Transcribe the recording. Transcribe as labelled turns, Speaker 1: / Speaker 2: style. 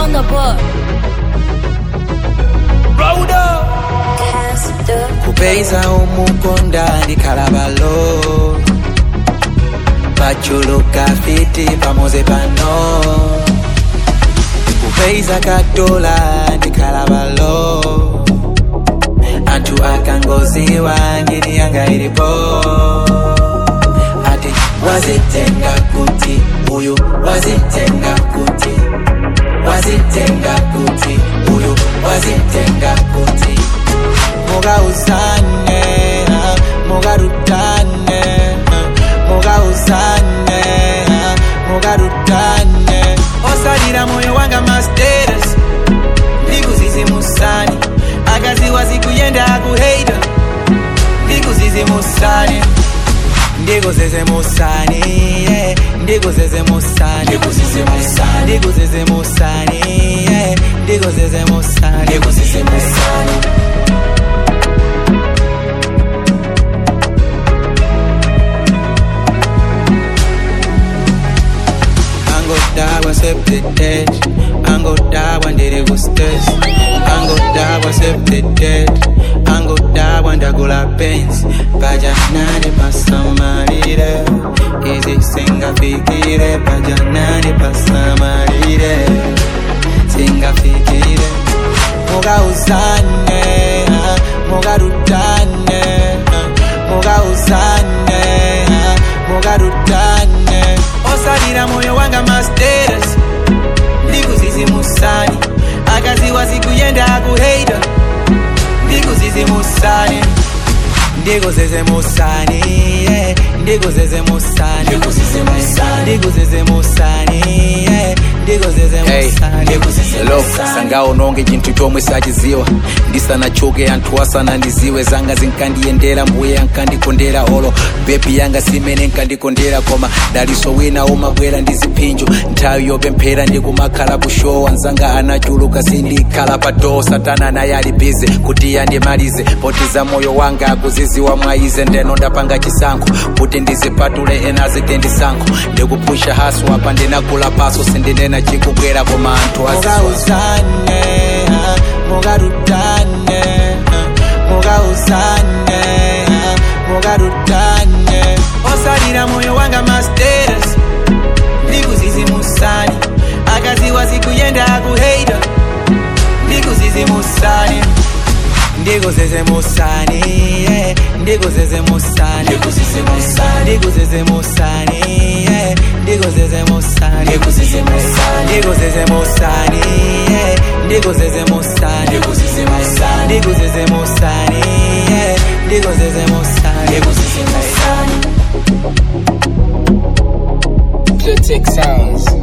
Speaker 1: on the book.
Speaker 2: kupeza omukonda ndikalabalo pachuluka fiti pamoze pano kupeza katola ndikalabalo anthu akangoziwa ngini yanga ilipo ati wazitenga kuti uyu wazitenga kuti wazitenga kuti uyu wazitenga kuti mugauzane ah, mugarutane ah, mugauzane ah, mugarutane osalira moyo wanga masteres ndikuzizimusani akaziwa zikuyenda akuheita ndikuzizimusani ndikuzizimusani yeah, ndikuzizimusani ndikuzizimusani ndikuzizimusani yeah, ndikuzizimusani ndikuzizimusani angodawa septetet angodawa ndiri kustes angodawa septetet angodawa ndagula pens pajanani pasamalire izi singafikire pajanani pasamalire singafikire mugauzane ah, mugarutane ah, mugauzane ah, mugarutane osalira moyo wanga masteres ndikuzizimusani akaziwa zikuyenda akuheita ndikuzizimusani ndikuzizimusani yeah, ndikuzizimusani ndikuzizimusani yeah, ndikuzizimusani
Speaker 3: Hello, sangawo nonge chinthu chomwe sachiziwa ndisanachoke anthu asanandiziwe zanga zinkandiyendera mbuye ankandikondera olo bebi yanga simene nkandikondera koma daliso wina umabwera ndi ziphinjo nthawi yopemphera ndikumakhala kushowa nzanga anachuluka sindikhala pa doo satana naye ali bize kuti yandimalize potiza moyo wanga akuziziwa mwaize ndeno ndapanga chisankho kuti ndizipatule ena azite ndisankho ndikupusha haso apa ndinagula paso sindinena chikubwera koma anthu azizwa
Speaker 2: mugauzane ah, mugarutane ah, mugauzane ah, mugarutane osalira moyo wanga masteres ndikuzizimusani akaziwa zikuyenda akuheita ndikuzizimusani ndikuzizimusani yeah, ndikuzizimusani ndikuzizimusani yeah, ndikuzizimusani ndikuzizimusani yeah, ndikuzizimusani ndikuzizimusani yeah, ndikuzizimusani
Speaker 4: Pure Tech Sounds.